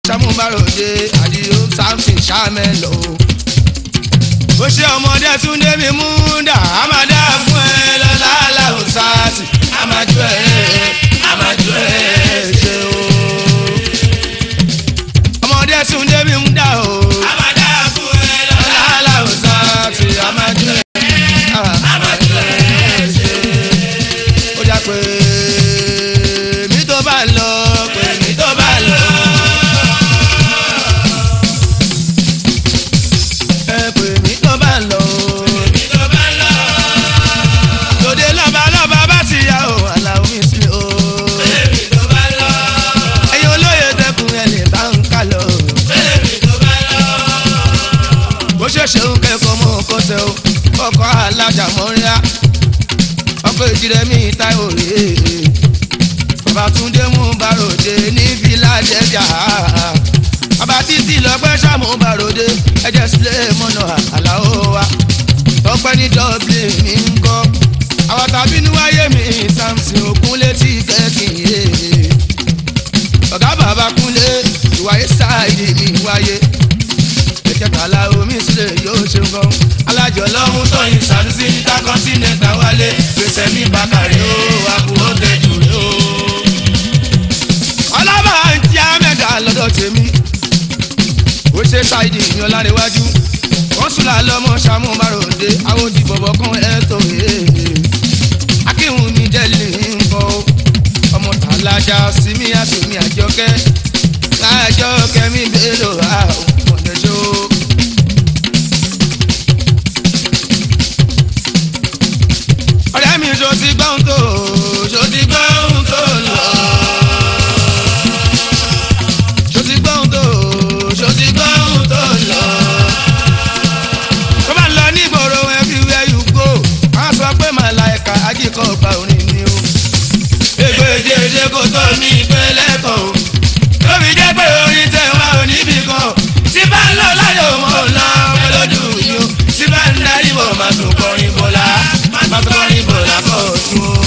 sàmúbàròdé àdìo samson sàmẹlò. bó ṣe ọmọdé túndé mi mú dà á máa dá fún ẹ lọ́la làwùsáàtì á máa jó ẹ á máa jó ẹ ṣe o. ọmọdé túndé mi mú dà o. á máa dá fún ẹ lọ́la làwùsáàtì á máa jó ẹ á máa jó ẹ ṣe. ó jà pé mi tó bá lọ pé mi tó bá lọ. ẹ pè mí tó bá lọ. lòdì lọ́ba lọ́ba bá ti yá o aláwọ̀ mi sí o. ẹ̀yin olóye tẹkùn ẹ̀ lè bá ń kà lọ. bó ṣe ṣe ń kẹ́kọ̀ọ́ mọ́ kọ́sẹ̀ o ọkọ̀ alájà mọ́ríà ọkọ̀ ìjìrẹ́ mi táyọ̀ rèé bàbá túndé mú bàròdé ní fìlàdẹ́jà bàbá títí lọ́gbẹ́ sàmú bàròdé ẹ̀jẹ̀ sílẹ̀ mọ́nà àlàó wa tọ́pẹ́ ní dublin ní ń kọ́ àwọn tàbí níwáyé mi samson òkúnlé tí kẹ́kì yé ọ̀gá bàbá kúnlé ìwáyé sáàyè mi wáyé ẹ̀jẹ̀ kàlà omi sílẹ̀ yóò ṣe gan alájọ lọ́hún tóyin sàdúsí níta kọ́ńtínẹ̀tà wálé gbèsè mi bàkàrẹ̀ ó àbúrò tẹ̀jú rẹ̀ ó ọlọ́ba àǹtí amẹ́gà lọ́dọ̀ tèmi ó ṣe ṣáìdì ìyàn láríwájú wọ́n súnlá lọ́mọ ṣàmú márùndé àwọn òdì bọ̀bọ̀ kan ẹ̀tọ́ akíhun mi jẹ́lì ńkọ́ ọmọ tàlájà sími àsìmí àjọkẹ́ àjọkẹ́ mi bèèrò àwọn ọ̀dẹ́ṣọ́. ọ̀rẹ́ mi ṣo ti gbọ́n tó ṣo ti gbọ́n tó lọ ṣòtí gbọ́n tó ṣòtí gbọ́n tó lọ. tó bá lọ nígboro everywhere you go wọ́n sọ pé màláìka ajíkọ̀ ọgbà orin ni o. ègbè jẹjẹ kò tó ní ìpínlẹ̀ kan o. tóbi jẹ́ pé orin tẹ̀ wá ò níbì kan. tí bá ń lọ láyò mọ́ ò lọ pẹ̀lódù yìí o. tí bá ń darí bọ̀ máa tún kọrin bọ̀lá máa tún kọrin bọ̀lá kọ̀ tún o.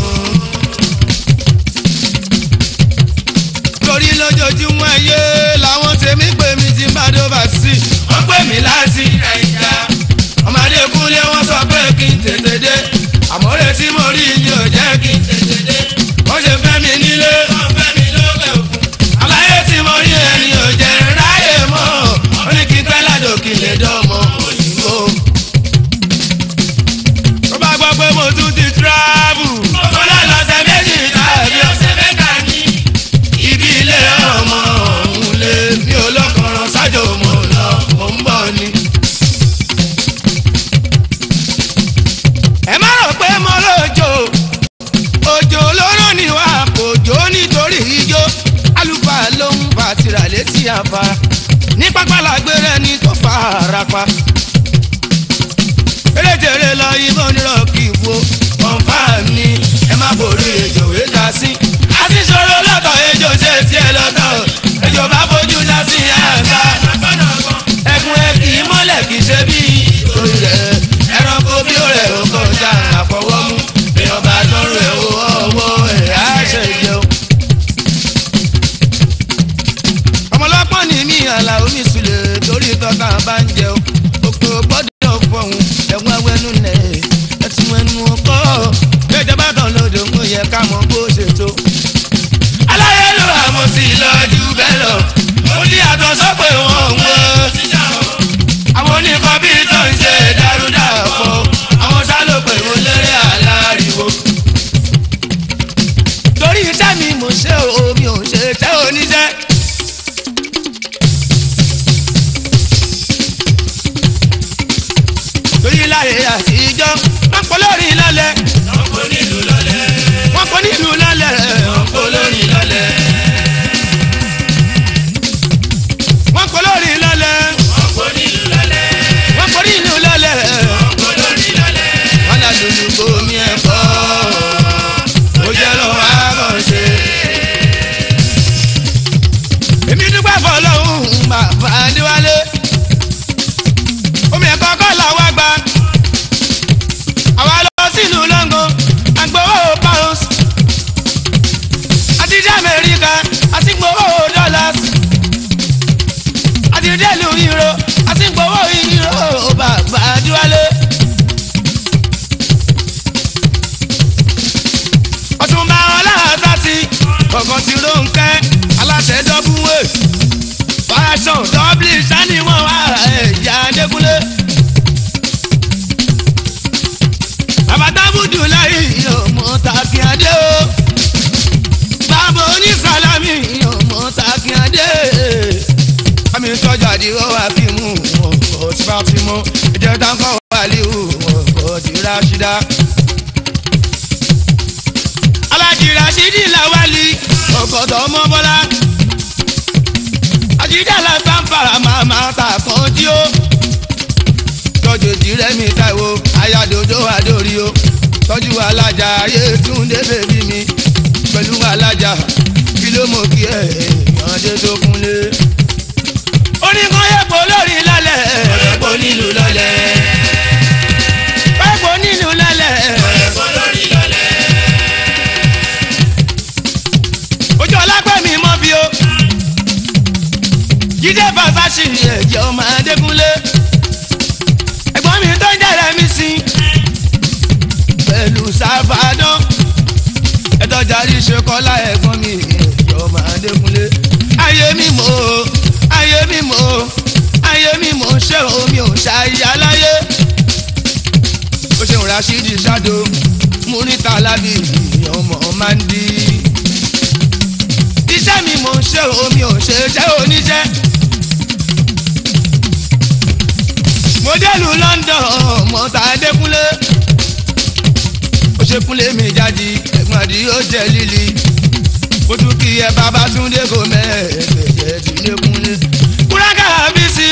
torí lójoojúmọ́ ayé làwọn tèmi pè mí ti bá dóbà sí i. wọ́n pè mí láti nàìjíríà. ọmọdé kúnlé wọ́n sọ pé kí n tètè dé. àmọ́ retí mo rí ni ò jẹ́ kí n tètè dé. wọ́n ṣe fẹ́ mi nílé. wọ́n fẹ́ mi lókè òkun. àlàyé tí mo rí ẹni ò jẹ́ ráyè mọ́. ó ní kí n pẹ́ ládò kí n lè dánmọ́ òyìnbó. tó bá gbọ́ pé mo tún ti travel. mo lọ lọ́sẹ̀ méjì tàbí ọ̀sẹ̀ mẹ́ta ní ibi ilé ọmọ òun lé mi ò lọ́kọ̀ọ̀rọ̀ sájò mo lọ mo ń bọ̀ ni. ẹ má rò pé mo lójó òjò olóró ni wà kò jó nítorí ijó àlùfáà ló ń bá tìrà létí àfárá ní pápá làgbére ni tó fara pa. eréjèrè lọ ibò nírọ̀kì wo kọ̀ǹfà ni ẹ má borí ejò wéta sí. a ti sọ̀rọ̀ lọ́tọ̀ ejò ṣe tiẹ̀ lọ́tọ̀ ejò bá fojú dá sí àgbà. ẹkùn ẹ kì í mọ́lẹ̀ kì í ṣe bí orí rẹ̀ ẹranko bí ó rẹ̀ ó kọjá àfọwọ́mú bí ọba dánrò ẹ̀ ó ọwọ́ ẹ̀ á ṣe jẹun. ọmọlọ́pọ̀ ní mí àlà omi sùlẹ̀ torí tọ́ta bá ń jẹun òkè gbọ́dọ̀ fọ̀hún ẹ̀wọ̀n awẹ́nu nẹ̀ ẹ̀tún ẹnu ọkọ̀ ìjọba kan lòdò ń yẹ ká mọ bó ṣe tó. aláyélúwà mo ti lọ jù bẹ́ẹ̀ lọ ó ní àtọ̀sọ́ pé wọ́n ń wọ́ àwọn oníkan bíi tó ń ṣe dàrúdàpọ̀ àwọn sálò pé mo lérè aláriwo. torí iṣẹ́ mi mo ṣe o mi ò ṣe tẹ́ oníṣẹ́. torí láyé àtijọ́ wọ́n pọ̀ lórí lálẹ́. wọ́n pọ̀ nílùú lálẹ́. wọ́n pọ̀ nílùú lálẹ́. wọ́n pọ̀ lórí lálẹ́. wọ́n pọ̀ lórí lálẹ́. wọ́n pọ̀ nílùú lálẹ́. wọ́n pọ̀ nílùú lálẹ́. wọ́n pọ̀ lórí lálẹ́. wọ́n lọ lùlù bomi ẹ̀fọ́. ó jẹ́ lọ́wọ́ àkànṣe. èmi dúpẹ́ fọlọ́hún bàbá adéwálé omi ẹ̀kọ́ kọ́ làwọn gbà àwa lọ sílùú london àgbowó pounds àti dé amẹ́ríkà àti gbowó dollars fashion dublin sani wọn wá ẹ̀yà adékúnlé. àbátábùdù láyé ọmọ takíadé o bàbá onísàlámì ọmọ takíadé àmì tọ́jà àdìrò wà fíìmù ọkọ̀ tí bá ti mọ́ ìjẹta ń kọ́ wàlíù ọkọ̀ tí ráṣídá. alájì ráṣídì làwálì ọkọ̀ tó mọ́ bọ́lá. àjíjà la sanfara màmá ta kan tí ó. tọ́jú ìdírẹ́mi táìwo ayádodo àdórí o. tọ́jú alájà ayé túndé bèbí mi pẹ̀lú alájà kí ló mọ̀ kí ẹ̀ ìyànjẹ tó kúnlé oníkan yẹ̀pọ̀ lórí lálẹ́. Ẹ̀pọ̀ nílùú lọ́lẹ̀. ẹ̀pọ̀ nínú lálẹ́. Ẹ̀pọ̀ lórí lọ́lẹ̀. ojú ọlápẹ́ mi mọ́ bí o. jíde fàṣàṣì ẹ̀jẹ̀ ọmọ adékúnlé. ẹ̀gbọ́n mi tó ń jẹ́rẹ̀ mi sí. pẹ̀lú sáfàdán. ẹ̀tọ́jàrí ṣe kọ́lá ẹ̀gbọ́n mi ẹ̀jẹ̀ ọmọ adékúnlé. ayé mi mọ̀ o ayé mi mọ̀ o ayé mi mọ̀ ṣé omi ò ṣàyà láyé. ó ṣeun rasheed ṣádo múrítà lábì ọmọ máa ń di. iṣẹ́ mi mò ń ṣe omi ò ṣe jẹ́ oníṣẹ́. mo délùú London mọ́tà adékúnlé. ó ṣe kúnlé mi jáde ẹ̀gbọ́n àdí ó jẹ́ líli. mo tún kí ẹ bàbá túndé kò mẹ́ẹ̀ẹ́dẹ̀ẹ́dẹ́ tí lé kúnlé. kúrákà bí sí.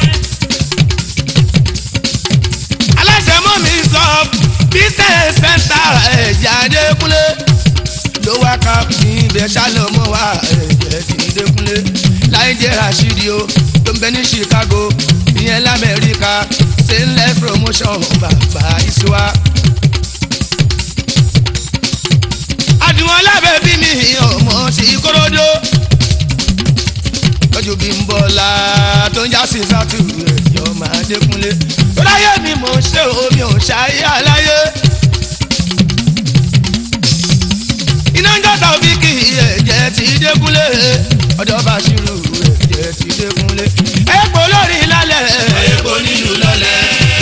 aláṣẹ mọ́ mi sọ business center ẹ̀jẹ̀ adékúnlé ló wá ká ní ibẹ̀ ṣálọ́mọ́ wa ẹ̀jẹ̀ tí dékúnlé láì jẹ́ rashidi o tó ń bẹ ní Chicago ìyẹn lamẹ́ríkà stainless promotion bàbá ìṣúwà. àdùnwọ̀n lábẹ́ bí mi ọmọ sí kóródó lọ́jọ́ bí ń bọ̀ la tó ń já sí sátú ẹ̀jọ̀ máa dékúnlé tó láyé mi mò ń ṣe omi ò ṣayé àláyé. iná ń jọ́ta òbí kì í ẹ̀jẹ̀ ti dékúnlé ọ̀dọ̀ bá ṣírù ẹ̀jẹ̀ ti dékúnlé ẹ̀pọ̀ lórí lálẹ́ Ẹ̀pọ̀ nílùú lọ́lẹ̀.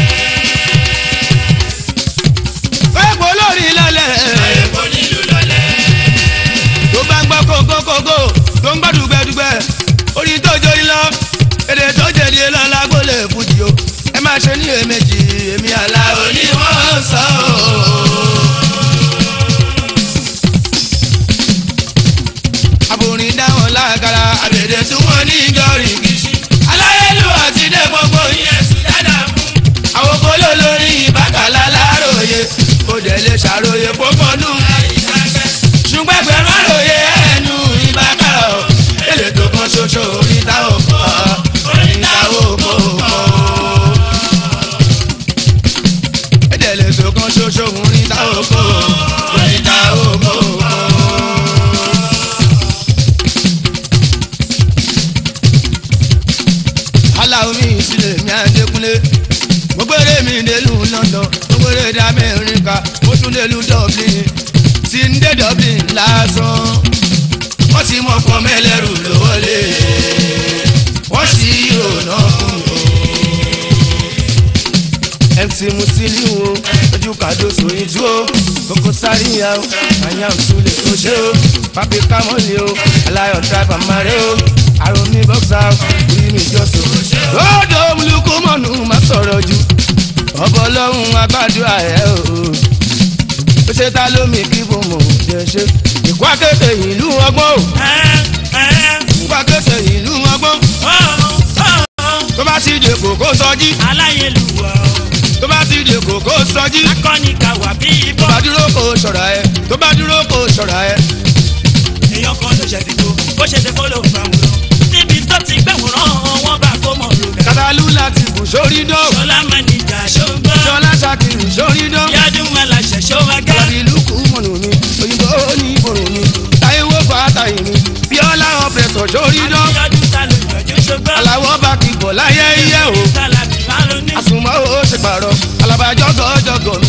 ẹ̀pọ̀ lórí lálẹ́ Ẹ̀pọ̀ nílùú lọ́lẹ̀. tó bá ń gbọ́ kókókókó tó ń gbọ́ dùgbẹ́dùgbẹ́ orí tó jó ilọ́ èdè tó jẹ̀dí lọ́la gbólé fújì o ẹ má ṣe ní èméjì èmi àlá òní wọ́n sọ o. àbòrin dáhùn lágara àbèdè tí wọ́n ní ìjọrin kìsì aláyélú àti dé gbogbo yẹn sùn dáadáa fún. àwọn kóló lórí ìbákàlà láròyé kò dẹ̀ lè ṣàròyé pópónú ṣùgbọ́n ẹgbẹ̀rún àròyé ẹnu ìbákàrà o èlé tó kan ṣoṣo oríta òkò oríta òkò òkò. èdè lè tó kan ṣoṣo oríta òkò oríta òkò òkò. aláwo mi ìsìlẹ̀ mi àdékúnlé mo gbére mi délùú London mo gbére dá Amẹ́ríkà mo tún délùú Dublin tí ń dé Dublin lásán wọ́n ti mọ̀ pọ̀ mẹ́lẹ́rù ló wọlé wọ́n sì rònà fún mi. MC Musiliu o ojú kàdó sóyin tú o Koko Zaria o àyà òsùlẹ̀ o ṣe o papi kamoli o alayọ driver mare o aromi boxer o orí mi jọ́sọ̀ o. lódò olùkú mọ̀nù má sọ̀rọ̀ jù ọbọ̀ ọlọ́run agbádùn ẹ̀ o ó ṣe ta lómi kí bò mọ̀ jẹ́ ṣe. ìkú akéde ìlú ọgbọ́n o ìkú akéde ìlú ọgbọ́n tó bá ti dè kókó sọjí aláyélúwà tó bá ti dè kókó sọjí akọni kàwá bí tó ibọ bá dúró kó ṣọ̀rọ̀ ẹ tó bá dúró kó ṣọ̀rọ̀ ẹ. èèyàn kan ló ṣẹ̀dígbò bó ṣe ṣe kó ló fà wúrọ níbi tó ti gbẹ̀wòrán wọn bá kó mọ̀ lóga kàtàlú láti bù sórí dán ṣọlá mánìjà ṣóńgbọ́ ṣọlá ṣàkìrì sórí dán yádùn aláṣẹ ṣọwágá alábí lùkù mọ̀nù mi òyìnbó ní ìbòrò mi táyéwó fàtàyè mi bíọ́lá ọ̀pẹ̀sọ̀ sórí dán yádùn ta ló yọjú ṣọgbọ́ aláwọ̀ bá kìbọ̀ láyé iye o tálábì máa ló ní àsùnmọ́ ó ṣe pààrọ̀ alábàjọ́ gọ́jọ́gọ́